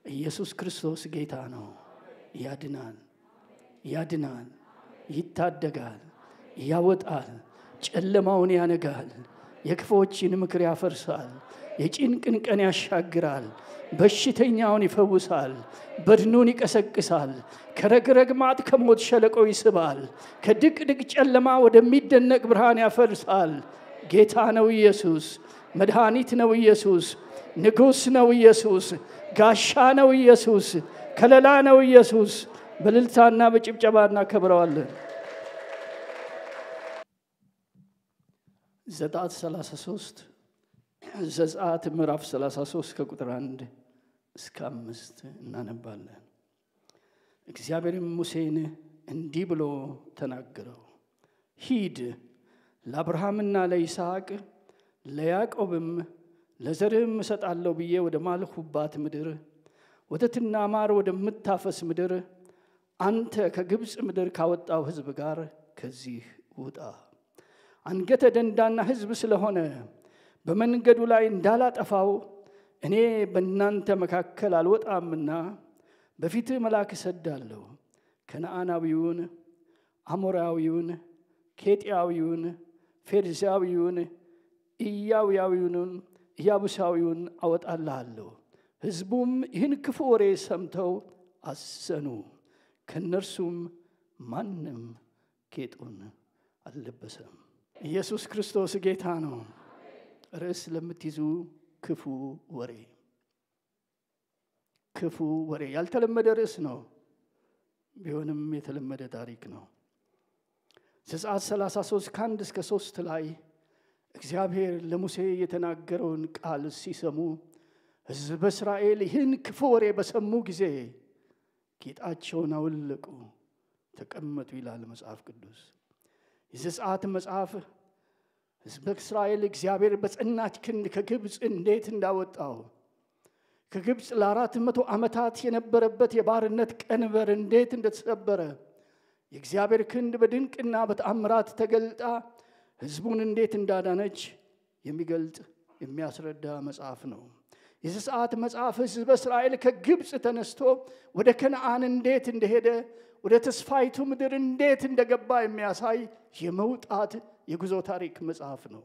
ኢየሱስ ክርስቶስ ጌታ ነው። ያድናል፣ ያድናል፣ ይታደጋል፣ ያወጣል፣ ጨለማውን ያነጋል፣ የክፎችን ምክር ያፈርሳል፣ የጭንቅን ቀን ያሻግራል፣ በሽተኛውን ይፈውሳል፣ በድኑን ይቀሰቅሳል፣ ከረግረግ ማጥ ከሞት ሸለቆ ይስባል፣ ከድቅድቅ ጨለማ ወደሚደነቅ ብርሃን ያፈርሳል። ጌታ ነው ኢየሱስ፣ መድኃኒት ነው ኢየሱስ፣ ንጉሥ ነው ኢየሱስ፣ ጋሻ ነው ኢየሱስ፣ ከለላ ነው ኢየሱስ። በልልታና በጭብጨባ እናከብረዋለን። ዘጸአት 33 ዘጸአት ምዕራፍ 33 ከቁጥር 1 እስከ አምስት እናነባለን። እግዚአብሔርም ሙሴን እንዲህ ብሎ ተናገረው፣ ሂድ ለአብርሃምና ለይስሐቅ ለያዕቆብም ለዘርህም እሰጣለሁ ብዬ ወደ ማልሁባት ምድር ወተትና ማር ወደምታፈስ ምድር አንተ ከግብፅ ምድር ካወጣው ሕዝብ ጋር ከዚህ ውጣ። አንገተ ደንዳና ሕዝብ ስለሆነ በመንገዱ ላይ እንዳላጠፋው እኔ በእናንተ መካከል አልወጣምና በፊትህ መልአክ እሰዳለሁ። ከነዓናዊውን፣ አሞራዊውን፣ ኬጢያዊውን፣ ፌርዛዊውን፣ ኢያውያዊውንም ኢያቡሳዊውን አወጣልሃለሁ። ሕዝቡም ይህን ክፉ ወሬ ሰምተው አዘኑ። ከእነርሱም ማንም ጌጡን አልለበሰም። ኢየሱስ ክርስቶስ ጌታ ነው። ርዕስ ለምትይዙ ክፉ ወሬ ክፉ ወሬ ያልተለመደ ርዕስ ነው። ቢሆንም የተለመደ ታሪክ ነው። ዘጸአት 33 ከአንድ እስከ ሶስት ላይ እግዚአብሔር ለሙሴ የተናገረውን ቃል ሲሰሙ ሕዝበ እስራኤል ይህን ክፉ ወሬ በሰሙ ጊዜ ጌጣቸውን አወለቁ፣ ተቀመጡ ይላል መጽሐፍ ቅዱስ። የዘጸአት መጽሐፍ ሕዝበ እስራኤል እግዚአብሔር በጸናች ክንድ ከግብፅ እንዴት እንዳወጣው ከግብፅ ለአራት መቶ ዓመታት የነበረበት የባርነት ቀንበር እንዴት እንደተሰበረ የእግዚአብሔር ክንድ በድንቅና በተአምራት ተገልጣ ሕዝቡን እንዴት እንዳዳነች የሚገልጥ የሚያስረዳ መጽሐፍ ነው። የዘጸአት መጽሐፍ ሕዝበ እስራኤል ከግብፅ ተነስቶ ወደ ከነአን እንዴት እንደሄደ ወደ ተስፋይቱ ምድር እንዴት እንደገባ የሚያሳይ የመውጣት የጉዞ ታሪክ መጽሐፍ ነው።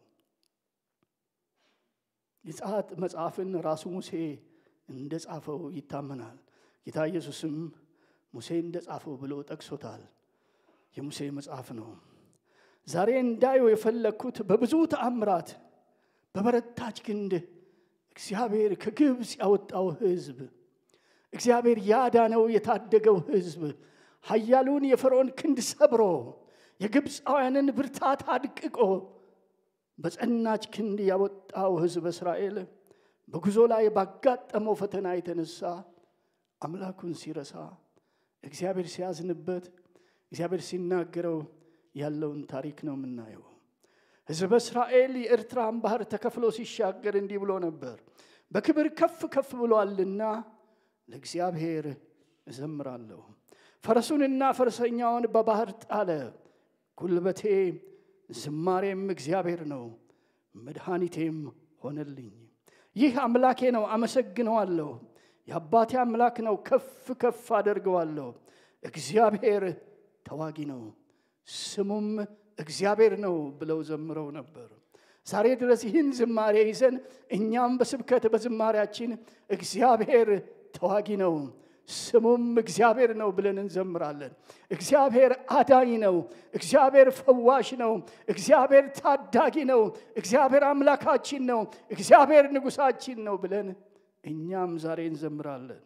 የዘጸአት መጽሐፍን ራሱ ሙሴ እንደ ጻፈው ይታመናል። ጌታ ኢየሱስም ሙሴ እንደ ጻፈው ብሎ ጠቅሶታል። የሙሴ መጽሐፍ ነው። ዛሬ እንዳየው የፈለግኩት በብዙ ተአምራት በበረታች ክንድ እግዚአብሔር ከግብፅ ያወጣው ሕዝብ እግዚአብሔር ያዳነው የታደገው ሕዝብ ኃያሉን የፈርዖን ክንድ ሰብሮ የግብፃውያንን ብርታት አድቅቆ በጸናች ክንድ ያወጣው ሕዝብ እስራኤል በጉዞ ላይ ባጋጠመው ፈተና የተነሳ አምላኩን ሲረሳ እግዚአብሔር ሲያዝንበት እግዚአብሔር ሲናገረው ያለውን ታሪክ ነው የምናየው። ሕዝበ እስራኤል የኤርትራን ባህር ተከፍሎ ሲሻገር እንዲህ ብሎ ነበር፣ በክብር ከፍ ከፍ ብሏልና ለእግዚአብሔር እዘምራለሁ። ፈረሱንና ፈረሰኛውን በባህር ጣለ። ጉልበቴ ዝማሬም እግዚአብሔር ነው፣ መድኃኒቴም ሆነልኝ። ይህ አምላኬ ነው፣ አመሰግነዋለሁ። የአባቴ አምላክ ነው፣ ከፍ ከፍ አደርገዋለሁ። እግዚአብሔር ተዋጊ ነው፣ ስሙም እግዚአብሔር ነው ብለው ዘምረው ነበር። ዛሬ ድረስ ይህን ዝማሬ ይዘን እኛም በስብከት በዝማሬያችን እግዚአብሔር ተዋጊ ነው ስሙም እግዚአብሔር ነው ብለን እንዘምራለን። እግዚአብሔር አዳኝ ነው። እግዚአብሔር ፈዋሽ ነው። እግዚአብሔር ታዳጊ ነው። እግዚአብሔር አምላካችን ነው። እግዚአብሔር ንጉሳችን ነው ብለን እኛም ዛሬ እንዘምራለን።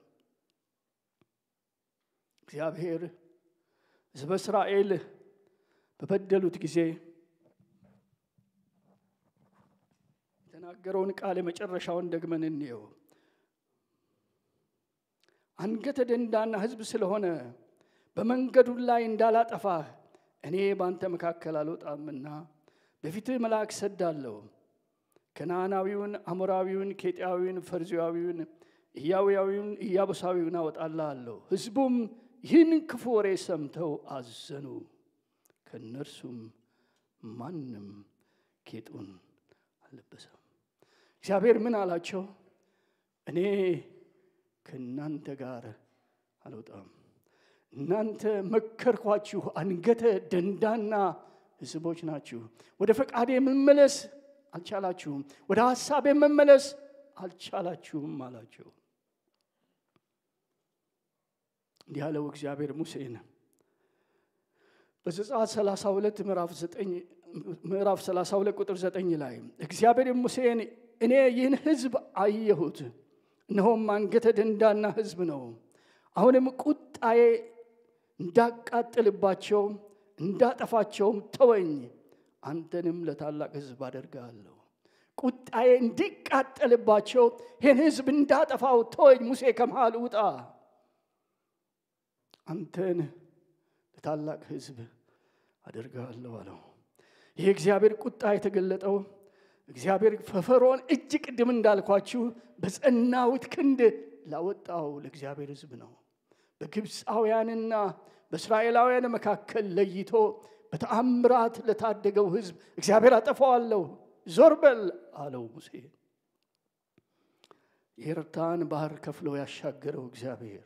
እግዚአብሔር ሕዝበ እስራኤል በበደሉት ጊዜ የተናገረውን ቃል የመጨረሻውን ደግመን እንየው። አንገተ ደንዳና ሕዝብ ስለሆነ በመንገዱ ላይ እንዳላጠፋህ እኔ በአንተ መካከል አልወጣምና በፊትህ መልአክ ሰዳለሁ። ከነዓናዊውን፣ አሞራዊውን፣ ኬጢያዊውን፣ ፈርዚያዊውን፣ ኢያውያዊውን፣ ኢያቡሳዊውን አወጣልሃለሁ። ሕዝቡም ይህን ክፉ ወሬ ሰምተው አዘኑ። ከእነርሱም ማንም ጌጡን አልለበሰም። እግዚአብሔር ምን አላቸው? እኔ ከእናንተ ጋር አልወጣም። እናንተ መከርኳችሁ፣ አንገተ ደንዳና ሕዝቦች ናችሁ። ወደ ፈቃዴ መመለስ አልቻላችሁም፣ ወደ ሐሳቤ መመለስ አልቻላችሁም አላቸው። እንዲህ ያለው እግዚአብሔር ሙሴን በዘጸአት 32 ምዕራፍ 9 ምዕራፍ 32 ቁጥር 9 ላይ እግዚአብሔር ሙሴን እኔ ይህን ሕዝብ አየሁት፣ እነሆም አንገተ ደንዳና ሕዝብ ነው። አሁንም ቁጣዬ እንዳቃጥልባቸው እንዳጠፋቸውም ተወኝ፣ አንተንም ለታላቅ ሕዝብ አደርግሃለሁ። ቁጣዬ እንዲቃጠልባቸው ይህን ሕዝብ እንዳጠፋው ተወኝ፣ ሙሴ ከመሃል ውጣ፣ አንተን ለታላቅ ሕዝብ አደርግሃለሁ አለው። ይህ እግዚአብሔር ቁጣ የተገለጠው እግዚአብሔር ፈፈሮን እጅ ቅድም እንዳልኳችሁ በጸናዊት ክንድ ላወጣው ለእግዚአብሔር ሕዝብ ነው። በግብፃውያንና በእስራኤላውያን መካከል ለይቶ በተአምራት ለታደገው ሕዝብ እግዚአብሔር አጠፋዋለሁ፣ ዞር በል አለው ሙሴ። የኤርትራን ባህር ከፍሎ ያሻገረው እግዚአብሔር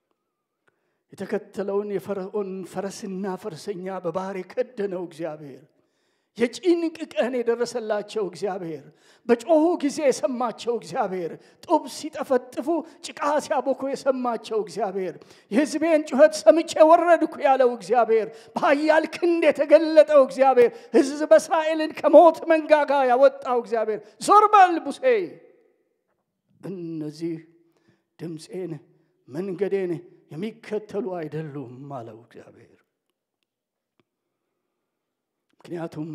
የተከተለውን የፈርዖን ፈረስና ፈረሰኛ በባህር የከደነው እግዚአብሔር የጭንቅ ቀን የደረሰላቸው እግዚአብሔር በጮሁ ጊዜ የሰማቸው እግዚአብሔር ጡብ ሲጠፈጥፉ ጭቃ ሲያቦኩ የሰማቸው እግዚአብሔር የሕዝቤን ጩኸት ሰምቼ ወረድኩ ያለው እግዚአብሔር በኃያል ክንድ የተገለጠው እግዚአብሔር ሕዝበ እስራኤልን ከሞት መንጋጋ ያወጣው እግዚአብሔር ዞር በል ሙሴ፣ እነዚህ ድምፄን መንገዴን የሚከተሉ አይደሉም አለው እግዚአብሔር። ምክንያቱም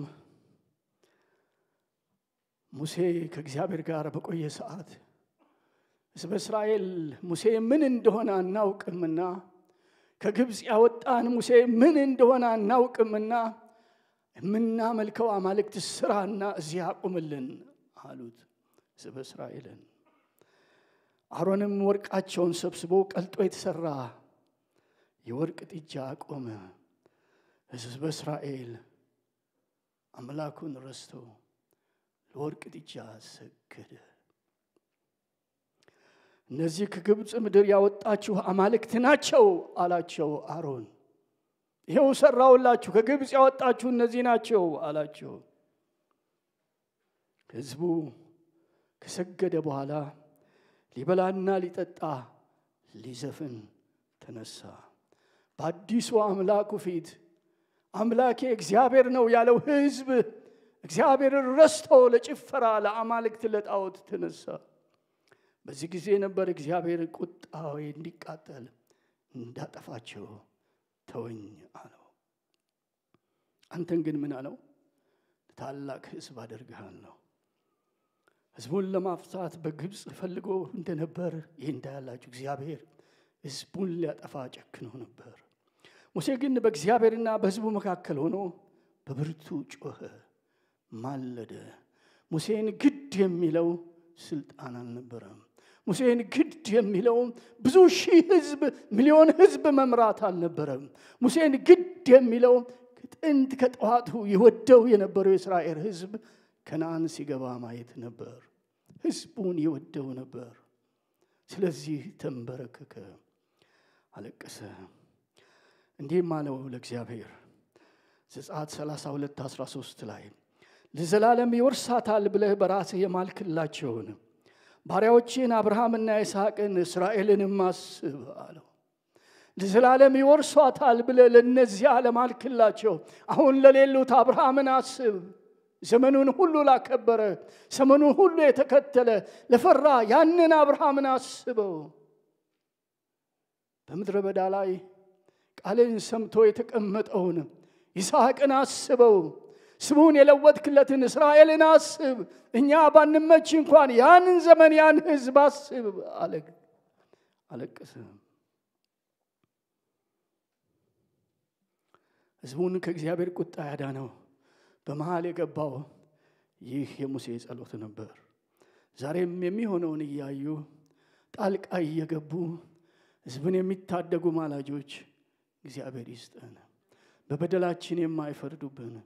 ሙሴ ከእግዚአብሔር ጋር በቆየ ሰዓት ሕዝበ እስራኤል ሙሴ ምን እንደሆነ አናውቅምና ከግብፅ ያወጣን ሙሴ ምን እንደሆነ አናውቅምና የምናመልከው አማልክት ስራና እዚህ አቁምልን አሉት ሕዝበ እስራኤልን። አሮንም ወርቃቸውን ሰብስቦ ቀልጦ የተሰራ የወርቅ ጥጃ አቆመ። ሕዝበ እስራኤል አምላኩን ረስቶ ለወርቅ ጥጃ ሰገደ። እነዚህ ከግብፅ ምድር ያወጣችሁ አማልክት ናቸው አላቸው አሮን። ይኸው ሰራውላችሁ፣ ከግብፅ ያወጣችሁ እነዚህ ናቸው አላቸው። ሕዝቡ ከሰገደ በኋላ ሊበላና ሊጠጣ ሊዘፍን ተነሳ። በአዲሱ አምላኩ ፊት አምላኬ እግዚአብሔር ነው ያለው ሕዝብ እግዚአብሔርን ረስቶ ለጭፈራ ለአማልክት ለጣዖት ተነሳ። በዚህ ጊዜ ነበር እግዚአብሔር ቁጣዊ እንዲቃጠል እንዳጠፋቸው ተወኝ አለው። አንተን ግን ምን አለው? ታላቅ ሕዝብ አደርግሃለሁ። ሕዝቡን ለማፍታት በግብፅ ፈልጎ እንደነበር ይህ እንዳያላችሁ እግዚአብሔር ሕዝቡን ሊያጠፋ ጨክኖ ነበር። ሙሴ ግን በእግዚአብሔርና በሕዝቡ መካከል ሆኖ በብርቱ ጮኸ፣ ማለደ። ሙሴን ግድ የሚለው ስልጣን አልነበረም። ሙሴን ግድ የሚለው ብዙ ሺህ ሕዝብ ሚሊዮን ሕዝብ መምራት አልነበረም። ሙሴን ግድ የሚለው ከጥንት ከጠዋቱ የወደው የነበረው የእስራኤል ሕዝብ ከነአን ሲገባ ማየት ነበር። ሕዝቡን የወደው ነበር። ስለዚህ ተንበረከከ፣ አለቀሰ። እንዲህም አለው ለእግዚአብሔር ዘጸአት 32 13 ላይ ለዘላለም ይወርሳታል ብለህ በራስህ የማልክላቸውን ባሪያዎችን አብርሃምና ይስሐቅን እስራኤልንም አስብ አለው። ለዘላለም ይወርሷታል ብለህ ለእነዚያ ለማልክላቸው አሁን ለሌሉት አብርሃምን አስብ። ዘመኑን ሁሉ ላከበረ ዘመኑን ሁሉ የተከተለ ለፈራ ያንን አብርሃምን አስበው። በምድረ በዳ ላይ ቃልን ሰምቶ የተቀመጠውን ይስሐቅን አስበው። ስሙን የለወጥክለትን እስራኤልን አስብ። እኛ ባንመች እንኳን ያንን ዘመን ያን ሕዝብ አስብ አለ። አለቀሰ። ሕዝቡን ከእግዚአብሔር ቁጣ ያዳነው በመሃል የገባው ይህ የሙሴ ጸሎት ነበር። ዛሬም የሚሆነውን እያዩ ጣልቃ እየገቡ ሕዝብን የሚታደጉ ማላጆች እግዚአብሔር ይስጠን። በበደላችን የማይፈርዱብን፣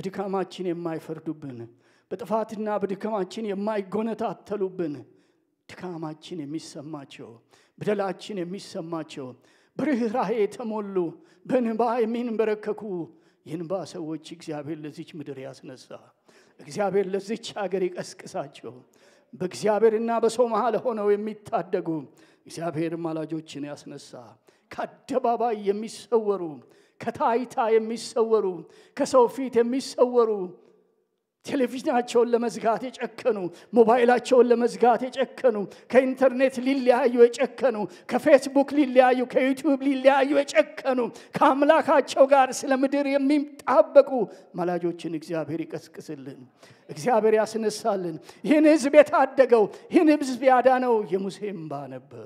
በድካማችን የማይፈርዱብን፣ በጥፋትና በድካማችን የማይጎነታተሉብን፣ ድካማችን የሚሰማቸው በደላችን የሚሰማቸው በርኅራኄ የተሞሉ በንባ የሚንበረከኩ የንባ ሰዎች እግዚአብሔር ለዚች ምድር ያስነሳ። እግዚአብሔር ለዚች ሀገር ይቀስቅሳቸው። በእግዚአብሔርና በሰው መሃል ሆነው የሚታደጉ እግዚአብሔር ማላጆችን ያስነሳ። ከአደባባይ የሚሰወሩ ከታይታ የሚሰወሩ ከሰው ፊት የሚሰወሩ ቴሌቪዥናቸውን ለመዝጋት የጨከኑ ሞባይላቸውን ለመዝጋት የጨከኑ ከኢንተርኔት ሊለያዩ የጨከኑ ከፌስቡክ ሊለያዩ ከዩቲዩብ ሊለያዩ የጨከኑ ከአምላካቸው ጋር ስለ ምድር የሚጣበቁ ማላጆችን እግዚአብሔር ይቀስቅስልን። እግዚአብሔር ያስነሳልን። ይህን ህዝብ የታደገው ይህን ህዝብ ያዳነው የሙሴ እምባ ነበር።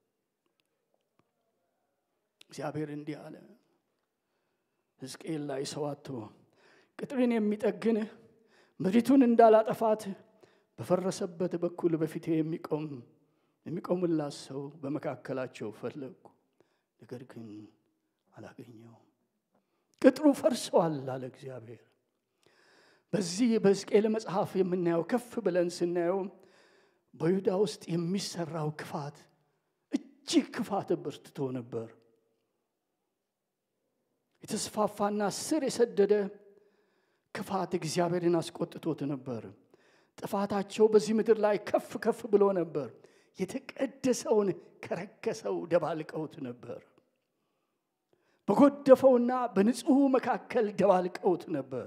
እግዚአብሔር እንዲህ አለ ሕዝቅኤል ላይ ሰው አጥቶ ቅጥርን የሚጠግን ምድሪቱን እንዳላጠፋት በፈረሰበት በኩል በፊቴ የሚቆም የሚቆምላት ሰው በመካከላቸው ፈለግኩ፣ ነገር ግን አላገኘው። ቅጥሩ ፈርሰዋል አለ እግዚአብሔር። በዚህ በሕዝቅኤል መጽሐፍ የምናየው ከፍ ብለን ስናየው በይሁዳ ውስጥ የሚሰራው ክፋት እጅግ ክፋት በርትቶ ነበር። የተስፋፋና ስር የሰደደ ክፋት እግዚአብሔርን አስቆጥቶት ነበር። ጥፋታቸው በዚህ ምድር ላይ ከፍ ከፍ ብሎ ነበር። የተቀደሰውን ከረከሰው ደባልቀውት ነበር። በጎደፈውና በንጹሑ መካከል ደባልቀውት ነበር።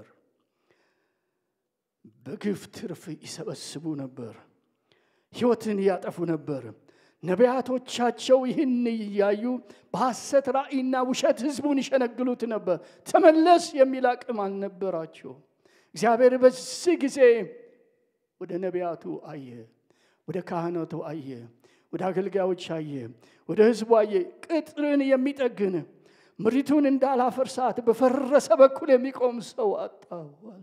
በግፍ ትርፍ ይሰበስቡ ነበር። ሕይወትን ያጠፉ ነበር። ነቢያቶቻቸው ይህን እያዩ በሐሰት ራእይና ውሸት ሕዝቡን ይሸነግሉት ነበር። ተመለስ የሚል አቅም አልነበራቸው። እግዚአብሔር በዚህ ጊዜ ወደ ነቢያቱ አየ፣ ወደ ካህናቱ አየ፣ ወደ አገልጋዮች አየ፣ ወደ ሕዝቡ አየ። ቅጥርን የሚጠግን ምሪቱን እንዳላፈርሳት በፈረሰ በኩል የሚቆም ሰው አጣሁ አለ።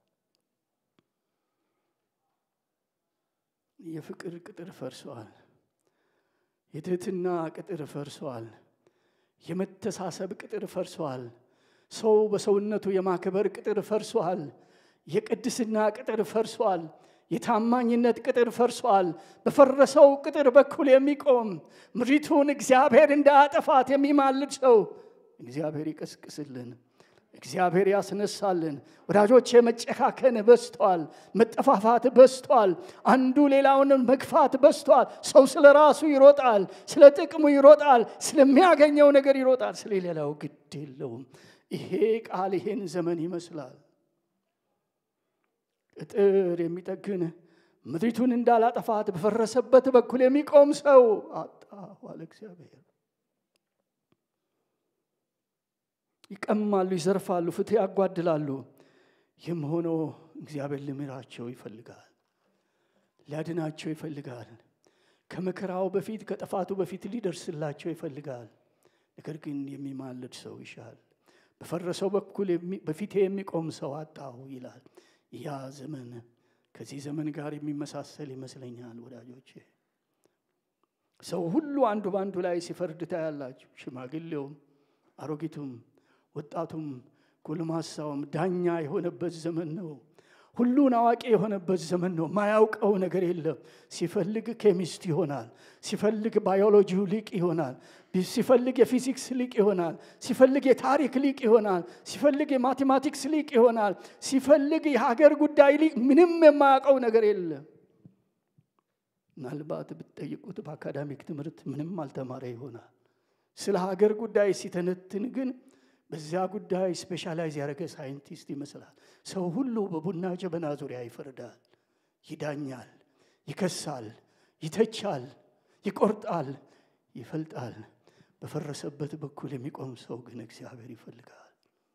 የፍቅር ቅጥር ፈርሰዋል። የትህትና ቅጥር ፈርሰዋል። የመተሳሰብ ቅጥር ፈርሰዋል። ሰው በሰውነቱ የማክበር ቅጥር ፈርሰዋል። የቅድስና ቅጥር ፈርሰዋል። የታማኝነት ቅጥር ፈርሰዋል። በፈረሰው ቅጥር በኩል የሚቆም ምድሪቱን እግዚአብሔር እንዳያጠፋት የሚማልድ ሰው እግዚአብሔር ይቀስቅስልን። እግዚአብሔር ያስነሳልን። ወዳጆቼ መጨካከን በዝቷል። መጠፋፋት በዝቷል። አንዱ ሌላውን መግፋት በዝቷል። ሰው ስለ ራሱ ይሮጣል፣ ስለ ጥቅሙ ይሮጣል፣ ስለሚያገኘው ነገር ይሮጣል፣ ስለ ሌላው ግድ የለውም። ይሄ ቃል ይሄን ዘመን ይመስላል። ቅጥር የሚጠግን ምድሪቱን እንዳላጠፋት በፈረሰበት በኩል የሚቆም ሰው አጣሁ አለ እግዚአብሔር። ይቀማሉ፣ ይዘርፋሉ፣ ፍትህ ያጓድላሉ። ይህም ሆኖ እግዚአብሔር ሊምራቸው ይፈልጋል፣ ሊያድናቸው ይፈልጋል። ከመከራው በፊት ከጥፋቱ በፊት ሊደርስላቸው ይፈልጋል። ነገር ግን የሚማልድ ሰው ይሻል። በፈረሰው በኩል በፊቴ የሚቆም ሰው አጣሁ ይላል። ያ ዘመን ከዚህ ዘመን ጋር የሚመሳሰል ይመስለኛል ወዳጆቼ። ሰው ሁሉ አንዱ በአንዱ ላይ ሲፈርድ ታያላችሁ። ሽማግሌውም፣ አሮጊቱም ወጣቱም ጎልማሳውም ዳኛ የሆነበት ዘመን ነው። ሁሉን አዋቂ የሆነበት ዘመን ነው። ማያውቀው ነገር የለም። ሲፈልግ ኬሚስት ይሆናል፣ ሲፈልግ ባዮሎጂው ሊቅ ይሆናል፣ ሲፈልግ የፊዚክስ ሊቅ ይሆናል፣ ሲፈልግ የታሪክ ሊቅ ይሆናል፣ ሲፈልግ የማቴማቲክስ ሊቅ ይሆናል፣ ሲፈልግ የሀገር ጉዳይ ሊቅ። ምንም የማያውቀው ነገር የለም። ምናልባት ብትጠይቁት በአካዳሚክ ትምህርት ምንም አልተማረ ይሆናል። ስለ ሀገር ጉዳይ ሲተነትን ግን በዚያ ጉዳይ ስፔሻላይዝ ያደረገ ሳይንቲስት ይመስላል። ሰው ሁሉ በቡና ጀበና ዙሪያ ይፈርዳል፣ ይዳኛል፣ ይከሳል፣ ይተቻል፣ ይቆርጣል፣ ይፈልጣል። በፈረሰበት በኩል የሚቆም ሰው ግን እግዚአብሔር ይፈልጋል።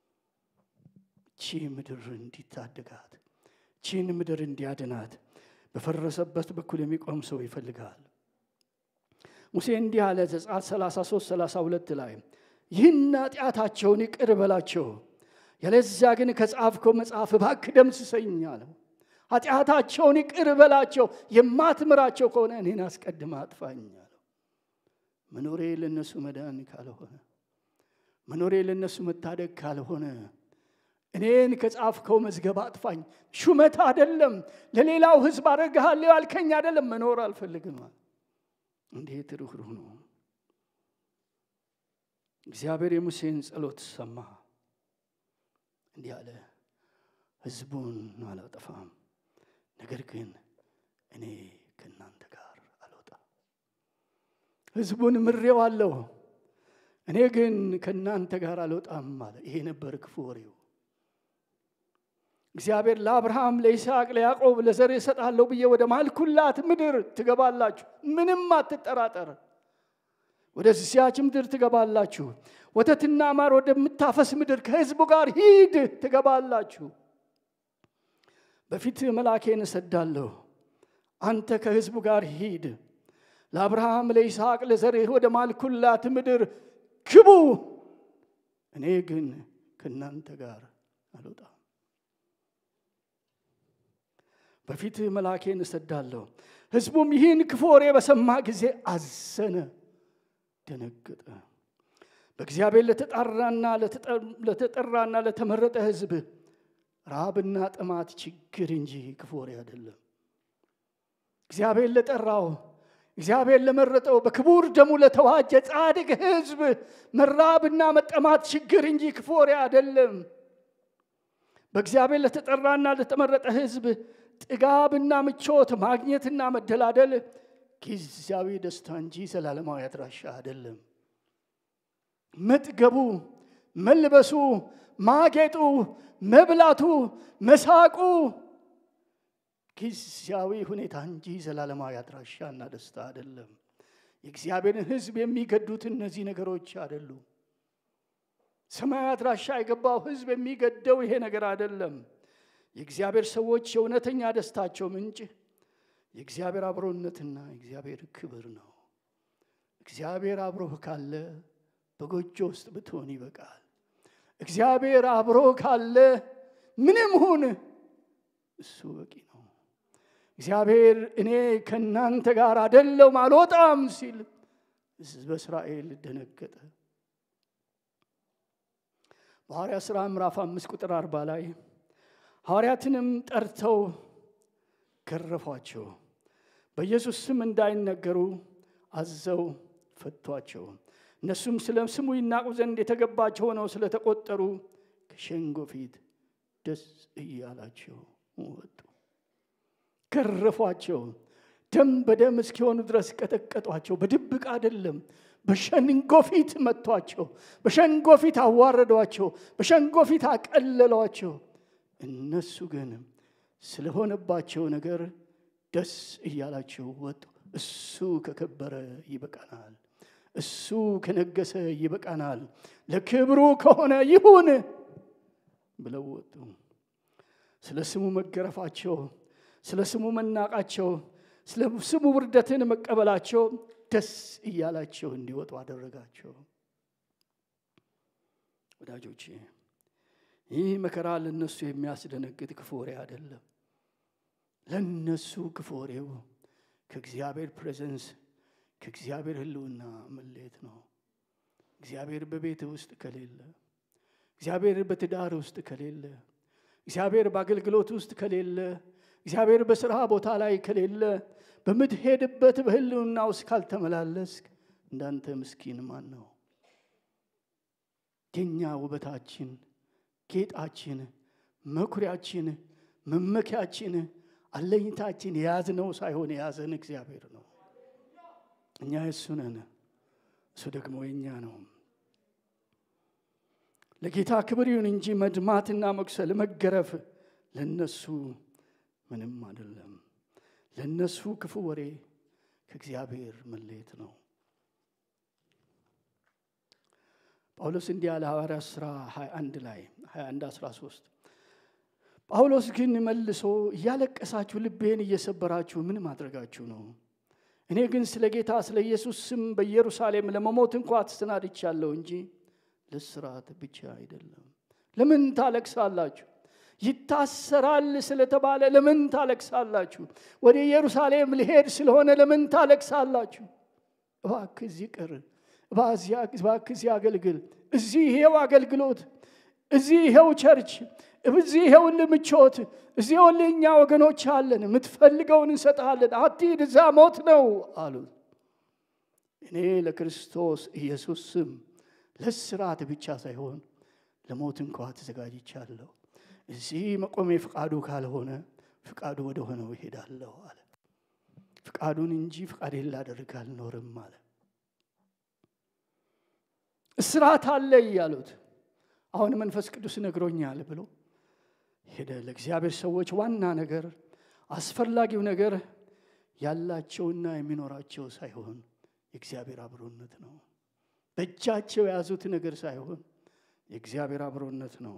ቺ ምድር እንዲታደጋት፣ ቺን ምድር እንዲያድናት በፈረሰበት በኩል የሚቆም ሰው ይፈልጋል። ሙሴ እንዲህ አለ ዘጸአት 33 32 ላይ ይህን ኃጢአታቸውን ይቅር በላቸው፣ ያለዚያ ግን ከጻፍከው መጽሐፍ እባክህ ደምስሰኝ አለው። ኃጢአታቸውን ይቅር በላቸው፣ የማትምራቸው ከሆነ እኔን አስቀድመህ አጥፋኝ አለው። መኖሬ ለነሱ መዳን ካልሆነ፣ መኖሬ ለነሱ መታደግ ካልሆነ እኔን ከጻፍከው መዝገብ አጥፋኝ። ሹመት አይደለም፣ ለሌላው ሕዝብ አደርግሃለሁ ያልከኝ አይደለም። መኖር አልፈልግም። እንዴት ርኅሩህ ነው! እግዚአብሔር የሙሴን ጸሎት ሰማ፣ እንዲህ አለ፣ ሕዝቡን አላጠፋም፣ ነገር ግን እኔ ከእናንተ ጋር አልወጣም። ሕዝቡን ምሬዋለሁ፣ እኔ ግን ከእናንተ ጋር አልወጣም አለ። ይሄ ነበር ክፉ ወሬው። እግዚአብሔር ለአብርሃም፣ ለይስሐቅ፣ ለያዕቆብ ለዘር እሰጣለሁ ብዬ ወደ ማልኩላት ምድር ትገባላችሁ፣ ምንም አትጠራጠር። ወደዚያች ምድር ትገባላችሁ፣ ወተትና ማር ወደምታፈስ ምድር ከሕዝቡ ጋር ሂድ ትገባላችሁ። በፊት መልአኬን እሰዳለሁ፣ አንተ ከሕዝቡ ጋር ሂድ። ለአብርሃም፣ ለይስሐቅ፣ ለዘርህ ወደ ማልኩላት ምድር ግቡ፣ እኔ ግን ከእናንተ ጋር አልወጣም። በፊት መልአኬን እሰዳለሁ። ሕዝቡም ይህን ክፉ ወሬ በሰማ ጊዜ አዘነ፣ ደነገጠ። በእግዚአብሔር ለተጣራና ለተጠራና ለተመረጠ ሕዝብ ረሃብና ጥማት ችግር እንጂ ክፉ ወሬ አይደለም። እግዚአብሔር ለጠራው እግዚአብሔር ለመረጠው በክቡር ደሙ ለተዋጀ ጻድቅ ሕዝብ መራብና መጠማት ችግር እንጂ ክፉ ወሬ አይደለም። በእግዚአብሔር ለተጠራና ለተመረጠ ሕዝብ ጥጋብና ምቾት ማግኘትና መደላደል ጊዜያዊ ደስታ እንጂ ዘላለማዊ አድራሻ አይደለም። መጥገቡ፣ መልበሱ፣ ማጌጡ፣ መብላቱ፣ መሳቁ ጊዜያዊ ሁኔታ እንጂ ዘላለማዊ አድራሻና ደስታ አይደለም። የእግዚአብሔርን ሕዝብ የሚገዱት እነዚህ ነገሮች አይደሉም። ሰማያዊ አድራሻ የገባው ሕዝብ የሚገደው ይሄ ነገር አይደለም። የእግዚአብሔር ሰዎች የእውነተኛ ደስታቸው ምንጭ የእግዚአብሔር አብሮነትና የእግዚአብሔር ክብር ነው። እግዚአብሔር አብሮህ ካለ በጎጆ ውስጥ ብትሆን ይበቃል። እግዚአብሔር አብሮህ ካለ ምንም ሁን እሱ በቂ ነው። እግዚአብሔር እኔ ከእናንተ ጋር አደለውም አልወጣም ሲል ሕዝበ እስራኤል ደነገጠ። በሐዋርያ ሥራ ምዕራፍ አምስት ቁጥር አርባ ላይ ሐዋርያትንም ጠርተው ገረፏቸው፣ በኢየሱስ ስም እንዳይነገሩ አዘው ፈቷቸው። እነሱም ስለ ስሙ ይናቁ ዘንድ የተገባቸው ሆነው ስለተቆጠሩ ከሸንጎ ፊት ደስ እያላቸው ወጡ። ገረፏቸው፣ ደም በደም እስኪሆኑ ድረስ ቀጠቀጧቸው። በድብቅ አይደለም፣ በሸንጎ ፊት መቷቸው። በሸንጎ ፊት አዋረዷቸው። በሸንጎ ፊት አቀለሏቸው። እነሱ ግን ስለሆነባቸው ነገር ደስ እያላቸው ወጡ። እሱ ከከበረ ይበቃናል፣ እሱ ከነገሰ ይበቃናል፣ ለክብሩ ከሆነ ይሁን ብለው ወጡ። ስለ ስሙ መገረፋቸው፣ ስለ ስሙ መናቃቸው፣ ስለ ስሙ ውርደትን መቀበላቸው ደስ እያላቸው እንዲወጡ አደረጋቸው። ወዳጆቼ ይህ መከራ ለነሱ የሚያስደነግጥ ክፉ ወሬ አይደለም። ለነሱ ክፉ ወሬው ከእግዚአብሔር ፕሬዘንስ ከእግዚአብሔር ሕልውና መለየት ነው። እግዚአብሔር በቤት ውስጥ ከሌለ፣ እግዚአብሔር በትዳር ውስጥ ከሌለ፣ እግዚአብሔር በአገልግሎት ውስጥ ከሌለ፣ እግዚአብሔር በስራ ቦታ ላይ ከሌለ፣ በምትሄድበት በሕልውና ውስጥ ካልተመላለስክ እንዳንተ ምስኪን ማን ነው? የኛ ውበታችን ጌጣችን፣ መኩሪያችን፣ መመኪያችን፣ አለኝታችን የያዝነው ሳይሆን የያዘን እግዚአብሔር ነው። እኛ የእሱ ነን፣ እሱ ደግሞ የእኛ ነው። ለጌታ ክብር ይሁን እንጂ መድማትና መቁሰል፣ መገረፍ ለነሱ ምንም አይደለም። ለነሱ ክፉ ወሬ ከእግዚአብሔር መለየት ነው። ጳውሎስ እንዲህ ያለ ሐዋርያት ሥራ 21 ላይ 21 13 ጳውሎስ ግን መልሶ እያለቀሳችሁ ልቤን እየሰበራችሁ ምን ማድረጋችሁ ነው? እኔ ግን ስለ ጌታ ስለ ኢየሱስ ስም በኢየሩሳሌም ለመሞት እንኳ ተሰናድቻለሁ እንጂ ለስራት ብቻ አይደለም። ለምን ታለቅሳላችሁ? ይታሰራል ስለተባለ ለምን ታለቅሳላችሁ? ወደ ኢየሩሳሌም ልሄድ ስለሆነ ለምን ታለቅሳላችሁ? እባክህ እዚህ ቅር እባክህ እዚህ አገልግል፣ እዚህ ይሄው አገልግሎት፣ እዚህ ይሄው ቸርች፣ እዚህ ይሄው ምቾት፣ እዚህ ይኸውልህ እኛ ወገኖች አለን፣ የምትፈልገውን እንሰጥሃለን፣ አትሂድ፣ እዛ ሞት ነው አሉት። እኔ ለክርስቶስ ኢየሱስ ስም ለስራት ብቻ ሳይሆን ለሞት እንኳ ተዘጋጅቻለሁ። እዚህ መቆሜ ፍቃዱ ካልሆነ ፍቃዱ ወደ ሆነው ይሄዳለሁ አለ። ፍቃዱን እንጂ ፍቃዴን ላደርግ አልኖርም አለ። እስራት አለ እያሉት አሁን መንፈስ ቅዱስ ነግሮኛል ብሎ ሄደ። ለእግዚአብሔር ሰዎች ዋና ነገር አስፈላጊው ነገር ያላቸውና የሚኖራቸው ሳይሆን የእግዚአብሔር አብሮነት ነው። በእጃቸው የያዙት ነገር ሳይሆን የእግዚአብሔር አብሮነት ነው።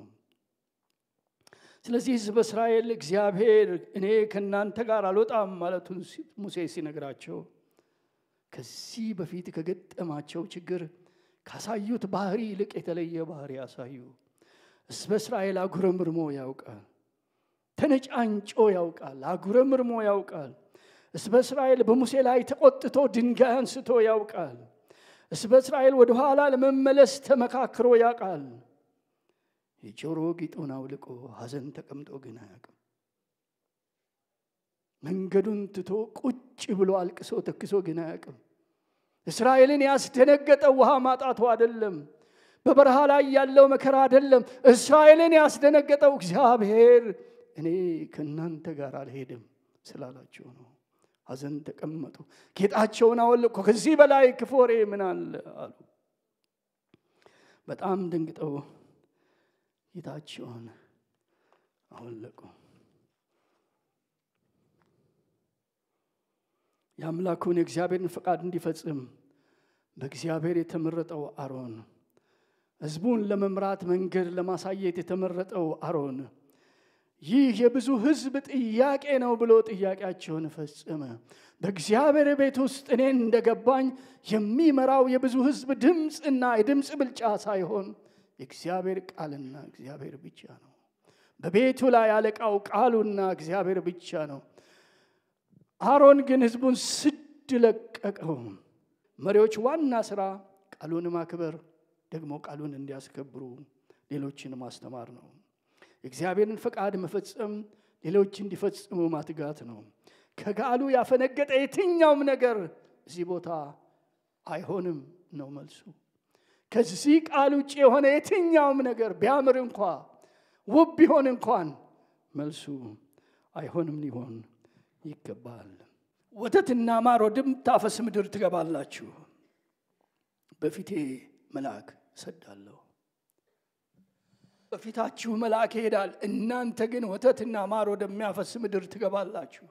ስለዚህ ሕዝበ እስራኤል እግዚአብሔር እኔ ከእናንተ ጋር አልወጣም ማለቱን ሙሴ ሲነግራቸው ከዚህ በፊት ከገጠማቸው ችግር ካሳዩት ባህሪ ይልቅ የተለየ ባህሪ ያሳዩ። ሕዝበ እስራኤል አጉረምርሞ ያውቃል፣ ተነጫንጮ ያውቃል፣ አጉረምርሞ ያውቃል። ሕዝበ እስራኤል በሙሴ ላይ ተቆጥቶ ድንጋይ አንስቶ ያውቃል። ሕዝበ እስራኤል ወደኋላ ለመመለስ ተመካክሮ ያውቃል። የጆሮ ጌጡን አውልቆ ሐዘን ተቀምጦ ግን አያውቅም። መንገዱን ትቶ ቁጭ ብሎ አልቅሶ ተክሶ ግን አያውቅም። እስራኤልን ያስደነገጠው ውሃ ማጣቱ አይደለም። በበረሃ ላይ ያለው መከራ አይደለም። እስራኤልን ያስደነገጠው እግዚአብሔር እኔ ከእናንተ ጋር አልሄድም ስላላቸው ነው። ሐዘን ተቀመጡ፣ ጌጣቸውን አወለቁ። ከዚህ በላይ ክፉ ወሬ ምን አለ አሉ። በጣም ደንግጠው ጌጣቸውን አወለቁ። የአምላኩን የእግዚአብሔርን ፈቃድ እንዲፈጽም በእግዚአብሔር የተመረጠው አሮን ሕዝቡን ለመምራት መንገድ ለማሳየት የተመረጠው አሮን ይህ የብዙ ሕዝብ ጥያቄ ነው ብሎ ጥያቄያቸውን ፈጸመ። በእግዚአብሔር ቤት ውስጥ እኔን እንደገባኝ የሚመራው የብዙ ሕዝብ ድምፅና የድምፅ ብልጫ ሳይሆን የእግዚአብሔር ቃልና እግዚአብሔር ብቻ ነው። በቤቱ ላይ አለቃው ቃሉና እግዚአብሔር ብቻ ነው። አሮን ግን ሕዝቡን ስድ ለቀቀው። መሪዎች ዋና ስራ ቃሉን ማክበር፣ ደግሞ ቃሉን እንዲያስከብሩ ሌሎችን ማስተማር ነው። የእግዚአብሔርን ፈቃድ መፈጸም ሌሎች እንዲፈጽሙ ማትጋት ነው። ከቃሉ ያፈነገጠ የትኛውም ነገር እዚህ ቦታ አይሆንም ነው መልሱ። ከዚህ ቃል ውጭ የሆነ የትኛውም ነገር ቢያምር እንኳ ውብ ቢሆን እንኳን መልሱ አይሆንም ሊሆን ይገባል። ወተትና ማር ወደምታፈስ ምድር ትገባላችሁ፣ በፊቴ መልአክ እሰዳለሁ። በፊታችሁ መልአክ ይሄዳል፣ እናንተ ግን ወተትና ማር ወደሚያፈስ ምድር ትገባላችሁ።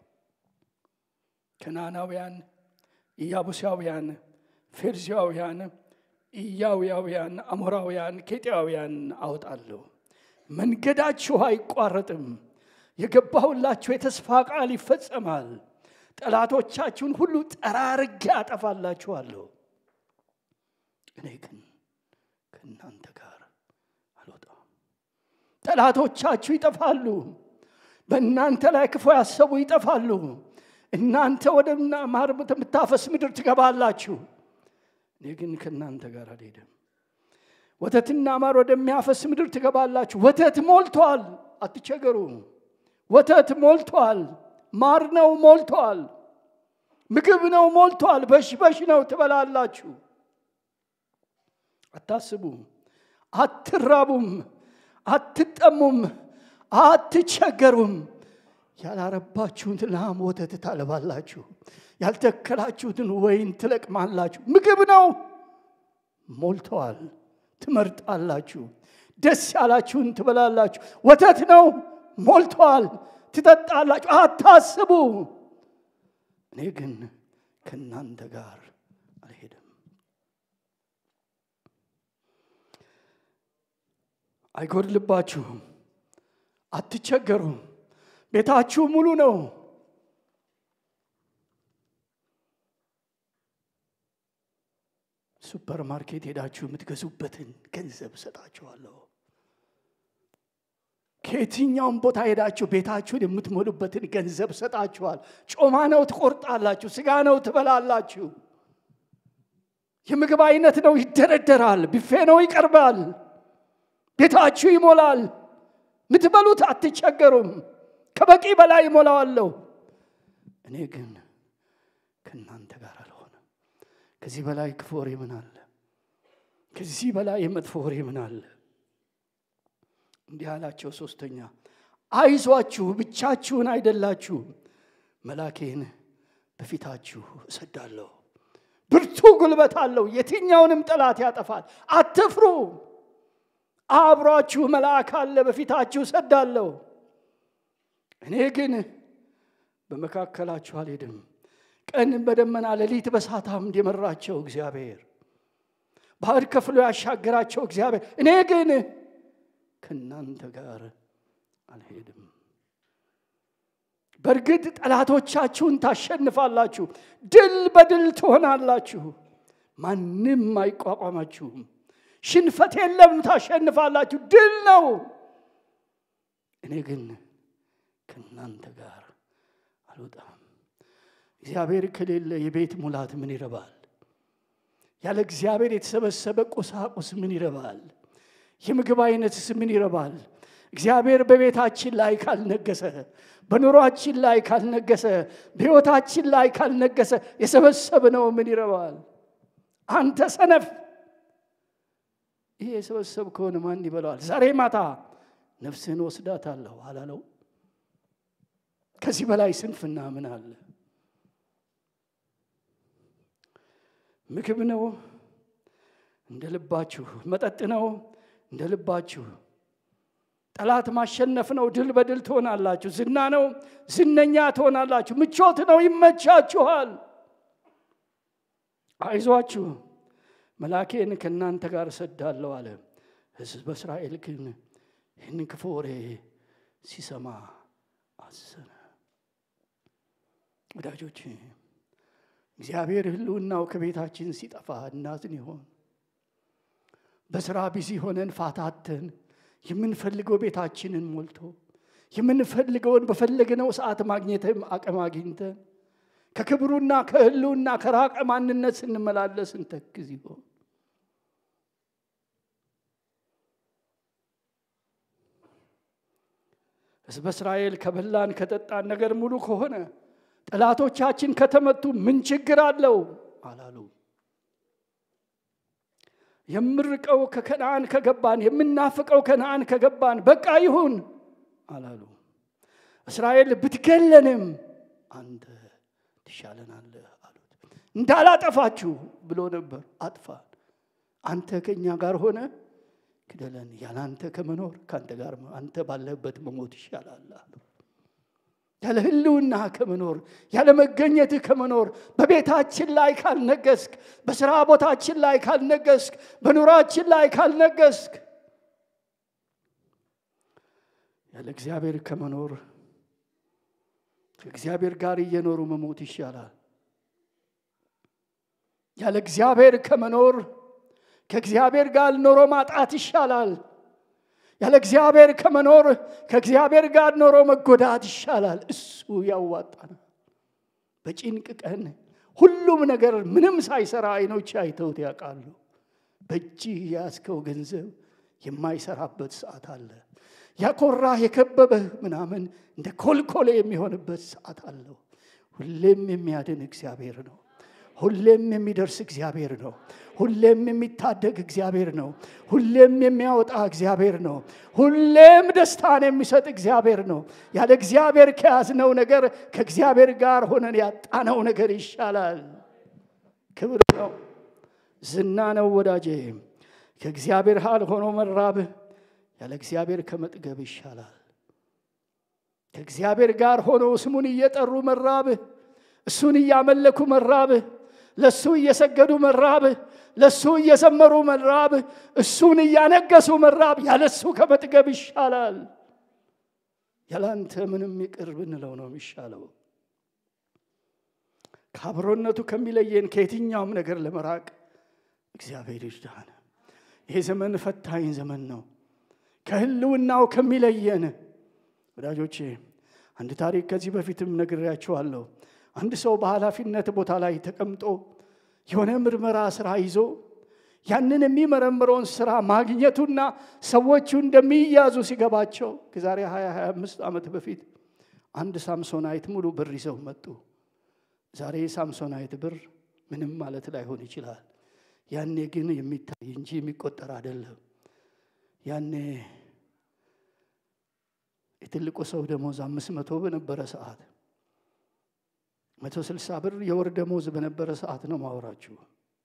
ከናናውያን፣ ኢያቡሳውያን፣ ፌርዚያውያን፣ ኢያውያውያን፣ አሞራውያን፣ ኬጢያውያን አወጣለሁ። መንገዳችሁ አይቋረጥም። የገባሁላችሁ የተስፋ ቃል ይፈጸማል። ጠላቶቻችሁን ሁሉ ጠራርጌ አጠፋላችኋለሁ። እኔ ግን ከእናንተ ጋር አልወጣም። ጠላቶቻችሁ ይጠፋሉ። በእናንተ ላይ ክፉ ያሰቡ ይጠፋሉ። እናንተ ወደ ማር የምታፈስ ምድር ትገባላችሁ። እኔ ግን ከእናንተ ጋር አልሄድም። ወተትና ማር ወደሚያፈስ ምድር ትገባላችሁ። ወተት ሞልቷል፣ አትቸገሩ። ወተት ሞልቷል፣ ማር ነው ሞልቷል፣ ምግብ ነው ሞልቷል፣ በሽበሽ ነው ትበላላችሁ። አታስቡ፣ አትራቡም፣ አትጠሙም፣ አትቸገሩም። ያላረባችሁን ላም ወተት ታለባላችሁ፣ ያልተከላችሁትን ወይን ትለቅማላችሁ። ምግብ ነው ሞልተዋል፣ ትመርጣላችሁ። ደስ ያላችሁን ትበላላችሁ። ወተት ነው ሞልተዋል፣ ትጠጣላችሁ። አታስቡ፣ እኔ ግን ከእናንተ ጋር አልሄድም። አይጎድልባችሁም፣ አትቸገሩም። ቤታችሁ ሙሉ ነው። ሱፐር ማርኬት ሄዳችሁ የምትገዙበትን ገንዘብ እሰጣችኋለሁ። ከየትኛውም ቦታ ሄዳችሁ ቤታችሁን የምትሞሉበትን ገንዘብ እሰጣችኋል። ጮማ ነው ትቆርጣላችሁ፣ ስጋ ነው ትበላላችሁ። የምግብ አይነት ነው ይደረደራል፣ ቢፌ ነው ይቀርባል፣ ቤታችሁ ይሞላል። ምትበሉት አትቸገሩም። ከበቂ በላይ ይሞላዋለሁ። እኔ ግን ከእናንተ ጋር አልሆነም። ከዚህ በላይ ክፉ ወሬ ምን አለ? ከዚህ በላይ የመጥፎ ወሬ ምን አለ? እንዲህ አላቸው። ሶስተኛ አይዟችሁ፣ ብቻችሁን አይደላችሁም፣ መላኬን በፊታችሁ እሰዳለሁ። ብርቱ ጉልበት አለው፣ የትኛውንም ጠላት ያጠፋል። አትፍሩ፣ አብሯችሁ መልአክ አለ፣ በፊታችሁ እሰዳለሁ። እኔ ግን በመካከላችሁ አልሄድም። ቀን በደመና ሌሊት በእሳት አምድ የመራቸው እግዚአብሔር፣ ባህር ከፍሎ ያሻገራቸው እግዚአብሔር፣ እኔ ግን ከእናንተ ጋር አልሄድም። በእርግጥ ጠላቶቻችሁን ታሸንፋላችሁ፣ ድል በድል ትሆናላችሁ፣ ማንም አይቋቋማችሁም። ሽንፈት የለም፣ ታሸንፋላችሁ፣ ድል ነው። እኔ ግን ከእናንተ ጋር አልወጣም። እግዚአብሔር ከሌለ የቤት ሙላት ምን ይረባል? ያለ እግዚአብሔር የተሰበሰበ ቁሳቁስ ምን ይረባል? የምግብ አይነትስ ምን ይረባል? እግዚአብሔር በቤታችን ላይ ካልነገሰ፣ በኑሯችን ላይ ካልነገሰ፣ በሕይወታችን ላይ ካልነገሰ የሰበሰብነው ምን ይረባል? አንተ ሰነፍ፣ ይሄ የሰበሰብ ከሆነ ማን ይበላዋል? ዛሬ ማታ ነፍስህን ወስዳታለሁ አላለው? ከዚህ በላይ ስንፍና ምን አለ? ምግብ ነው እንደ ልባችሁ፣ መጠጥ ነው እንደ ልባችሁ። ጠላት ማሸነፍ ነው፣ ድል በድል ትሆናላችሁ። ዝና ነው፣ ዝነኛ ትሆናላችሁ። ምቾት ነው፣ ይመቻችኋል። አይዟችሁ፣ መላኬን ከእናንተ ጋር እሰዳለሁ አለ። ሕዝበ እስራኤል ግን ይህን ክፉ ወሬ ሲሰማ አዘነ። ወዳጆች እግዚአብሔር ሕልውናው ከቤታችን ሲጠፋ እናዝን ይሆን? በስራ ቢዚ ሆነን ፋታተን የምንፈልገው ቤታችንን ሞልቶ የምንፈልገውን በፈለግነው ሰዓት ማግኘትም አቅም አግኝተን ከክብሩና ከሕልውና ከራቀ ማንነት ስንመላለስ እንተክዝ ይሆን? ሕዝበ እስራኤል ከበላን ከጠጣን ነገር ሙሉ ከሆነ ጠላቶቻችን ከተመቱ ምን ችግር አለው አላሉ። የምርቀው ከከነአን ከገባን የምናፍቀው ከነአን ከገባን በቃ ይሁን አላሉ። እስራኤል ብትገለንም አንተ ትሻለናለህ አሉት። እንዳላጠፋችሁ ብሎ ነበር። አጥፋን፣ አንተ ከእኛ ጋር ሆነ ግደለን፣ ያለ አንተ ከመኖር ከአንተ ጋር አንተ ባለህበት መሞት ይሻላል አሉ። ያለ ህልውና ከመኖር ያለ መገኘትህ ከመኖር በቤታችን ላይ ካልነገስክ፣ በስራ ቦታችን ላይ ካልነገስክ፣ በኑራችን ላይ ካልነገስክ ያለ እግዚአብሔር ከመኖር ከእግዚአብሔር ጋር እየኖሩ መሞት ይሻላል። ያለ እግዚአብሔር ከመኖር ከእግዚአብሔር ጋር ኖሮ ማጣት ይሻላል። ያለ እግዚአብሔር ከመኖር ከእግዚአብሔር ጋር ኖሮ መጎዳት ይሻላል። እሱ ያዋጣናል። በጭንቅ ቀን ሁሉም ነገር ምንም ሳይሰራ አይኖች አይተውት ያውቃሉ። በእጅህ የያዝከው ገንዘብ የማይሰራበት ሰዓት አለ። ያኮራህ የከበበህ ምናምን እንደ ኮልኮሌ የሚሆንበት ሰዓት አለው። ሁሌም የሚያድን እግዚአብሔር ነው። ሁሌም የሚደርስ እግዚአብሔር ነው። ሁሌም የሚታደግ እግዚአብሔር ነው። ሁሌም የሚያወጣ እግዚአብሔር ነው። ሁሌም ደስታን የሚሰጥ እግዚአብሔር ነው። ያለ እግዚአብሔር ከያዝነው ነገር ከእግዚአብሔር ጋር ሆነን ያጣነው ነገር ይሻላል። ክብር ነው፣ ዝና ነው። ወዳጄ ከእግዚአብሔር ሃል ሆኖ መራብህ ያለ እግዚአብሔር ከመጥገብ ይሻላል። ከእግዚአብሔር ጋር ሆኖ ስሙን እየጠሩ መራብህ፣ እሱን እያመለኩ መራብህ ለእሱ እየሰገዱ መራብህ፣ ለእሱ እየዘመሩ መራብህ፣ እሱን እያነገሱ መራብ ያለ እሱ ከመጥገብ ይሻላል። ያላንተ ምንም ይቅር ብንለው ነው የሚሻለው። ከአብሮነቱ ከሚለየን ከየትኛውም ነገር ለመራቅ እግዚአብሔር ይርዳን። ይሄ ዘመን ፈታኝ ዘመን ነው። ከህልውናው ከሚለየን ወዳጆቼ፣ አንድ ታሪክ ከዚህ በፊትም ነግሬያችኋለሁ። አንድ ሰው በኃላፊነት ቦታ ላይ ተቀምጦ የሆነ ምርመራ ስራ ይዞ ያንን የሚመረምረውን ስራ ማግኘቱና ሰዎቹ እንደሚያዙ ሲገባቸው ከዛሬ 20 25 ዓመት በፊት አንድ ሳምሶናይት ሙሉ ብር ይዘው መጡ። ዛሬ ሳምሶናይት ብር ምንም ማለት ላይሆን ይችላል። ያኔ ግን የሚታይ እንጂ የሚቆጠር አይደለም። ያኔ የትልቁ ሰው ደሞዝ አምስት መቶ በነበረ ሰዓት መቶ ስልሳ ብር የወር ደሞዝ በነበረ ሰዓት ነው ማወራችሁ።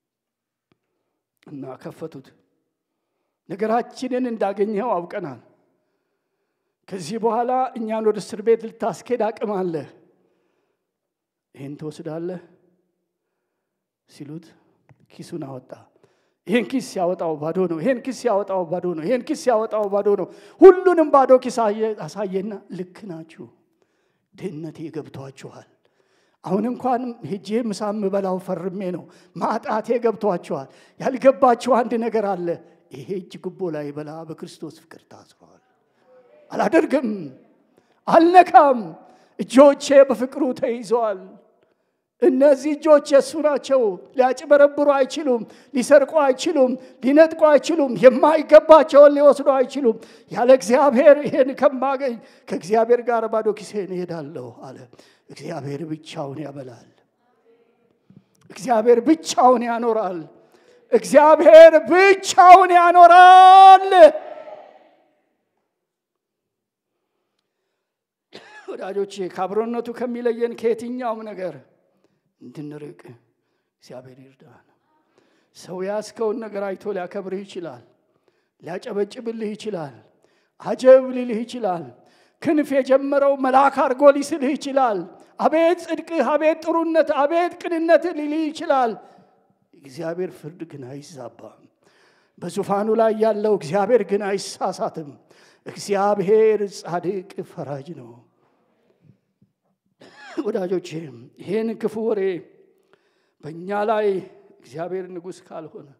እና ከፈቱት። ነገራችንን እንዳገኘው አውቀናል። ከዚህ በኋላ እኛን ወደ እስር ቤት ልታስኬድ አቅም አለህ፣ ይህን ትወስዳለህ ሲሉት ኪሱን አወጣ። ይህን ኪስ ሲያወጣው ባዶ ነው። ይህን ኪስ ሲያወጣው ባዶ ነው። ይህን ኪስ ሲያወጣው ባዶ ነው። ሁሉንም ባዶ ኪስ አሳየና ልክ ናችሁ፣ ድህነቴ ገብቷችኋል። አሁን እንኳን ሄጄ ምሳ የምበላው ፈርሜ ነው። ማጣቴ ገብቷችኋል። ያልገባችሁ አንድ ነገር አለ። ይሄ እጅ ጉቦ ላይ በላ በክርስቶስ ፍቅር ታስሯል። አላደርግም፣ አልነካም። እጆቼ በፍቅሩ ተይዘዋል። እነዚህ እጆች የእሱ ናቸው። ሊያጭበረብሩ አይችሉም፣ ሊሰርቁ አይችሉም፣ ሊነጥቁ አይችሉም፣ የማይገባቸውን ሊወስዱ አይችሉም። ያለ እግዚአብሔር ይሄን ከማገኝ ከእግዚአብሔር ጋር ባዶ ኪሴን እሄዳለሁ አለ። እግዚአብሔር ብቻውን ያበላል። እግዚአብሔር ብቻውን ያኖራል። እግዚአብሔር ብቻውን ያኖራል። ወዳጆቼ ከአብሮነቱ ከሚለየን ከየትኛውም ነገር እንድንርቅ እግዚአብሔር ይርዳን። ሰው ያስከውን ነገር አይቶ ሊያከብርህ ይችላል፣ ሊያጨበጭብልህ ይችላል፣ አጀብ ሊልህ ይችላል። ክንፍ የጀመረው መልአክ አድርጎ ሊስልህ ይችላል። አቤት ጽድቅህ፣ አቤት ጥሩነት፣ አቤት ቅንነትህ ሊልህ ይችላል። እግዚአብሔር ፍርድ ግን አይዛባም። በዙፋኑ ላይ ያለው እግዚአብሔር ግን አይሳሳትም። እግዚአብሔር ጻድቅ ፈራጅ ነው። ወዳጆቼ ይህን ክፉ ወሬ በእኛ ላይ እግዚአብሔር ንጉሥ ካልሆነ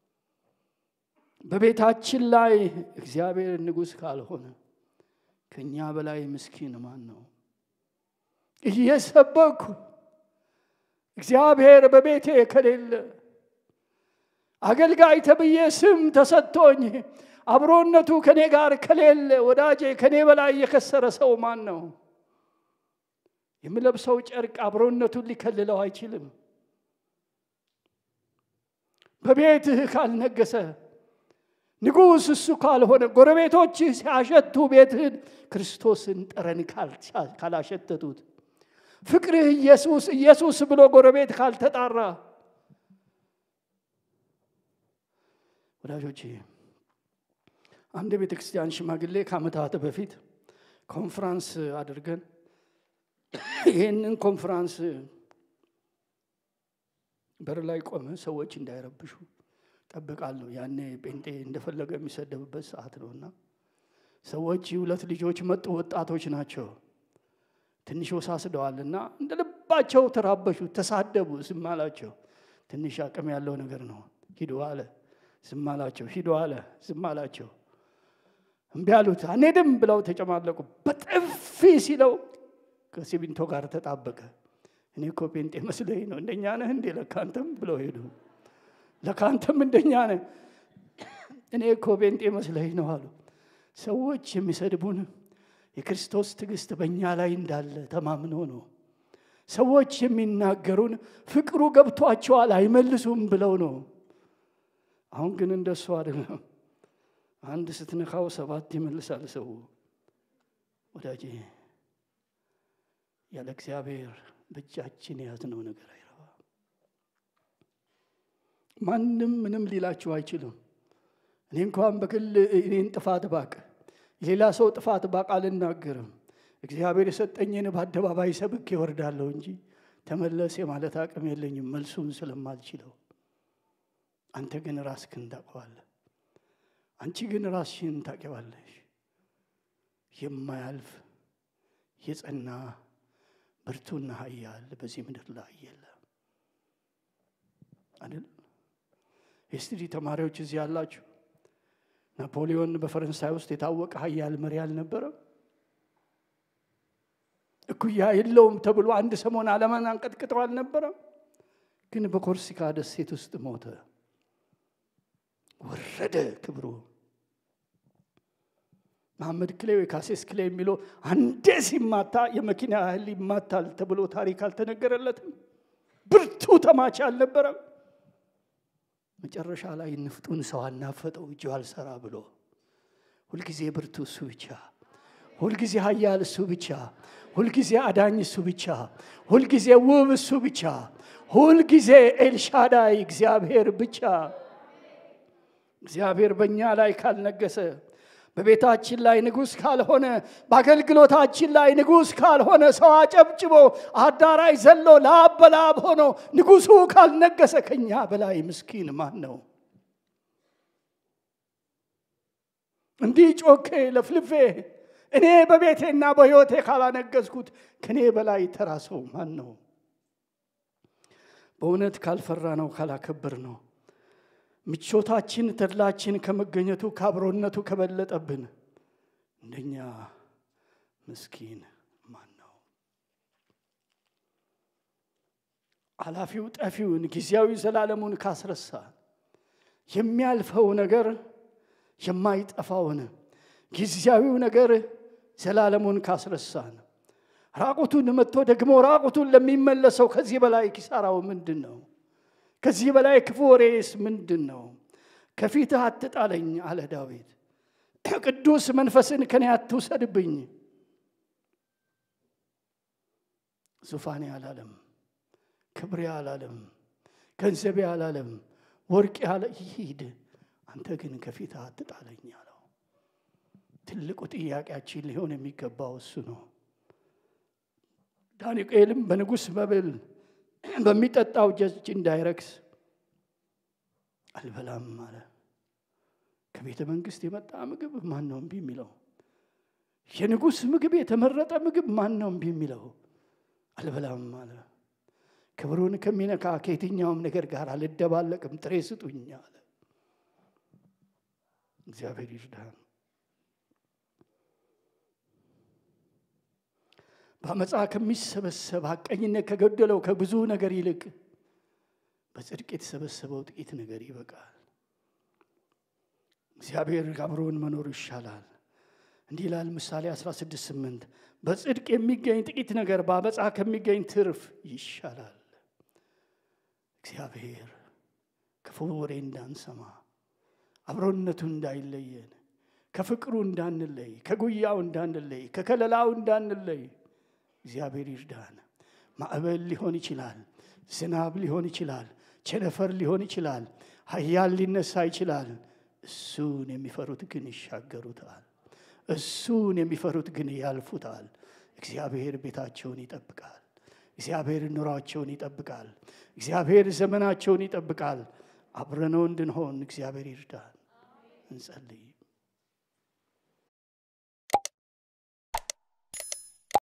በቤታችን ላይ እግዚአብሔር ንጉሥ ካልሆነ ከእኛ በላይ ምስኪን ማን ነው? እየሰበኩ እግዚአብሔር በቤቴ ከሌለ አገልጋይ ተብዬ ስም ተሰጥቶኝ አብሮነቱ ከኔ ጋር ከሌለ ወዳጄ ከኔ በላይ የከሰረ ሰው ማን ነው? የምለብሰው ጨርቅ አብሮነቱን ሊከልለው አይችልም። በቤትህ ካልነገሰ ንጉሥ እሱ ካልሆነ ጎረቤቶችህ ሲያሸቱ ቤትህን ክርስቶስን ጠረን ካላሸተቱት ፍቅርህ ኢየሱስ ኢየሱስ ብሎ ጎረቤት ካልተጣራ ወዳጆቼ አንድ የቤተ ክርስቲያን ሽማግሌ ከዓመታት በፊት ኮንፍራንስ አድርገን ይህንን ኮንፍራንስ በር ላይ ቆመ። ሰዎች እንዳይረብሹ ጠብቃለሁ። ያኔ ጴንጤ እንደፈለገ የሚሰደብበት ሰዓት ነው እና ሰዎች ሁለት ልጆች መጡ። ወጣቶች ናቸው። ትንሽ ወሳስደዋል እና እንደ ልባቸው ተራበሹ፣ ተሳደቡ። ዝም አላቸው። ትንሽ አቅም ያለው ነገር ነው። ሂዱ አለ። ዝም አላቸው። ሂዱ አለ። ዝም አላቸው። እምቢ አሉት። አንሄድም ብለው ተጨማለቁ። በጥፊ ሲለው ከሲሚንቶ ጋር ተጣበቀ። እኔ እኮ ጴንጤ መስለኝ ነው። እንደኛ ነህ እንዴ? ለካንተም ብለው ሄዱ። ለካንተም እንደኛ ነህ? እኔ እኮ ጴንጤ መስለኝ ነው አሉ። ሰዎች የሚሰድቡን የክርስቶስ ትዕግስት በእኛ ላይ እንዳለ ተማምኖ ነው። ሰዎች የሚናገሩን ፍቅሩ ገብቷቸዋል አይመልሱም ብለው ነው። አሁን ግን እንደሱ አይደለም። አንድ ስትነካው ሰባት ይመልሳል ሰው። ወዳጄ ያለ እግዚአብሔር በእጃችን የያዝነው ነገር አይረባም። ማንም ምንም ሊላችሁ አይችልም። እኔ እንኳን በግል እኔን ጥፋት ባቅ ሌላ ሰው ጥፋት ባቅ አልናገርም። እግዚአብሔር የሰጠኝን በአደባባይ ሰብክ ይወርዳለሁ እንጂ ተመለስ የማለት አቅም የለኝም መልሱን ስለማልችለው። አንተ ግን ራስህን ታውቀዋለህ። አንቺ ግን ራስሽን ታውቂዋለሽ። የማያልፍ የጸና ብርቱና ኃያል በዚህ ምድር ላይ የለም አይደል? የስትዲ ተማሪዎች እዚህ ያላችሁ ናፖሊዮን በፈረንሳይ ውስጥ የታወቀ ኃያል መሪ አልነበረም? እኩያ የለውም ተብሎ አንድ ሰሞን ዓለምን አንቀጥቅጠው አልነበረም? ግን በኮርሲካ ደሴት ውስጥ ሞተ፣ ወረደ ክብሩ። መሐመድ ክሌ ወይ ካሴስ ክሌ የሚለው አንዴ ሲማታ የመኪና ያህል ይማታል ተብሎ ታሪክ አልተነገረለትም። ብርቱ ተማች አልነበረም። መጨረሻ ላይ ንፍጡን ሰው አናፈጠው እጁ አልሰራ ብሎ ሁልጊዜ ብርቱ እሱ ብቻ፣ ሁልጊዜ ኃያል እሱ ብቻ፣ ሁልጊዜ አዳኝ እሱ ብቻ፣ ሁልጊዜ ውብ እሱ ብቻ፣ ሁልጊዜ ኤልሻዳይ እግዚአብሔር ብቻ። እግዚአብሔር በእኛ ላይ ካልነገሰ በቤታችን ላይ ንጉሥ ካልሆነ በአገልግሎታችን ላይ ንጉሥ ካልሆነ ሰው አጨብጭቦ አዳራሽ ዘሎ ላብ በላብ ሆኖ ንጉሡ ካልነገሰ ከኛ በላይ ምስኪን ማን ነው? እንዲህ ጮኬ ለፍልፌ እኔ በቤቴና በሕይወቴ ካላነገስኩት ከእኔ በላይ ተራ ሰው ማን ነው? በእውነት ካልፈራ ነው ካላከበር ነው ምቾታችን ተድላችን ከመገኘቱ ከአብሮነቱ ከበለጠብን እንደኛ ምስኪን ማን ነው? አላፊው ጠፊውን ጊዜያዊ ዘላለሙን ካስረሳ የሚያልፈው ነገር የማይጠፋውን ጊዜያዊው ነገር ዘላለሙን ካስረሳን ራቁቱን መጥቶ ደግሞ ራቁቱን ለሚመለሰው ከዚህ በላይ ኪሳራው ምንድን ነው? ከዚህ በላይ ክፉ ወሬስ ምንድን ነው? ከፊትህ አትጣለኝ አለ ዳዊት። ቅዱስ መንፈስን ከኔ አትውሰድብኝ። ዙፋኔ አላለም፣ ክብሬ አላለም፣ ገንዘቤ አላለም፣ ወርቄ አለ ይሂድ፣ አንተ ግን ከፊትህ አትጣለኝ አለው። ትልቁ ጥያቄያችን ሊሆን የሚገባው እሱ ነው። ዳንኤልም በንጉሥ መብል በሚጠጣው እጅ እንዳይረክስ አልበላም አለ። ከቤተ መንግስት የመጣ ምግብ ማን ነው እምቢ የሚለው? የንጉሥ ምግብ የተመረጠ ምግብ ማን ነው እምቢ የሚለው? አልበላም አለ። ክብሩን ከሚነካ ከየትኛውም ነገር ጋር አልደባለቅም፣ ጥሬ ስጡኝ አለ። እግዚአብሔር ይርዳን። በአመፃ ከሚሰበሰብ ሐቀኝነት ከገደለው ከብዙ ነገር ይልቅ በጽድቅ የተሰበሰበው ጥቂት ነገር ይበቃል። እግዚአብሔር አብሮን መኖር ይሻላል። እንዲህ ይላል ምሳሌ 16 8 በጽድቅ የሚገኝ ጥቂት ነገር በአመፃ ከሚገኝ ትርፍ ይሻላል። እግዚአብሔር ክፉ ወሬ እንዳንሰማ፣ አብሮነቱ እንዳይለየን፣ ከፍቅሩ እንዳንለይ፣ ከጉያው እንዳንለይ፣ ከከለላው እንዳንለይ እግዚአብሔር ይርዳን። ማዕበል ሊሆን ይችላል፣ ዝናብ ሊሆን ይችላል፣ ቸነፈር ሊሆን ይችላል፣ ኃያል ሊነሳ ይችላል። እሱን የሚፈሩት ግን ይሻገሩታል። እሱን የሚፈሩት ግን ያልፉታል። እግዚአብሔር ቤታቸውን ይጠብቃል። እግዚአብሔር ኑሯቸውን ይጠብቃል። እግዚአብሔር ዘመናቸውን ይጠብቃል። አብረነው እንድንሆን እግዚአብሔር ይርዳን። እንጸልይ።